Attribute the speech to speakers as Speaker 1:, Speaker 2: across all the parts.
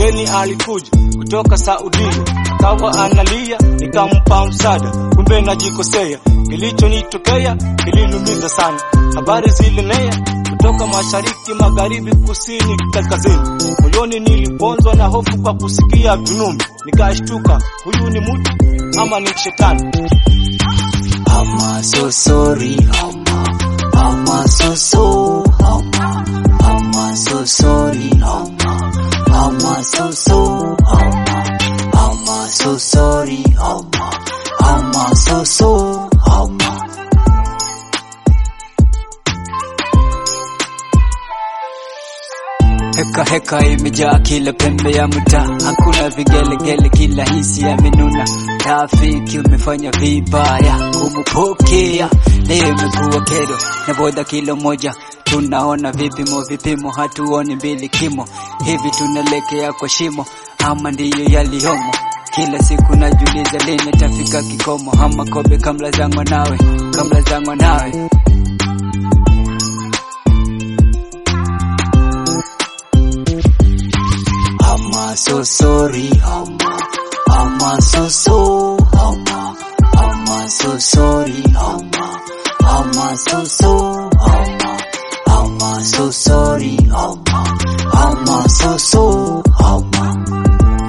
Speaker 1: mgeni alikuja kutoka Saudia, akawa analia, nikampa msaada, kumbe najikosea. Kilichonitokea kiliniumiza sana, habari zilinea kutoka mashariki, magharibi, kusini, kaskazini. Moyoni niliponzwa na hofu kwa kusikia vinumi, nikashtuka, huyu ni mtu ama ni shetani?
Speaker 2: I'm so sorry, I'm, I'm so so, I'm, I'm so sorry, I'm, I'm so so, I'm, I'm so sorry, I'm, I'm so so, I'm. Heka heka imejaa kila pembe ya mtaa, hakuna vigelegele, kila hisi yamenuna. Rafiki umefanya vibaya kumupokea, leo imekuwa kero na boda kilo moja. Tunaona vipimo vipimo, hatuoni mbili kimo, hivi tunalekea kwa shimo ama ndiyo yaliyomo? Kila siku najiuliza lini tafika kikomo, ama kobe kamla zangwa nawe, kamla zangwa nawe I'm so sorry, I'm, I'm so so, I'm, I'm so sorry, I'm, I'm so so, I'm, I'm so sorry, I'm, I'm so so, I'm.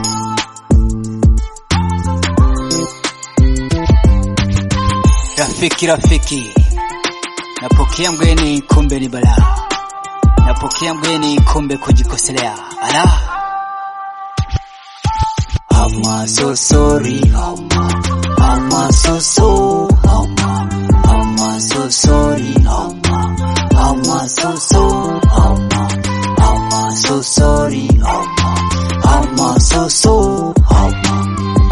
Speaker 2: Rafiki, rafiki, napokea mgeni, kumbe ni balaa. Napokea mgeni, kumbe kujikoselea. Ala. I'm so sorry, I'm, I'm so so, I'm, I'm so sorry, I'm, I'm so so, I'm, I'm so sorry, I'm, I'm so so, I'm.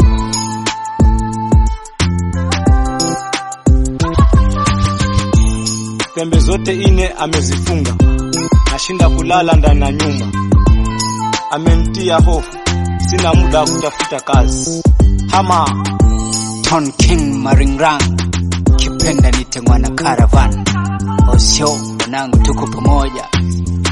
Speaker 1: Pembe zote ine amezifunga, nashinda kulala ndani ya nyumba, amenitia hofu, sina muda wa kutafuta kazi. Hama
Speaker 2: Ton King Maringrang, kipenda nite mwana caravan. Osio mwanangu, tuko pamoja.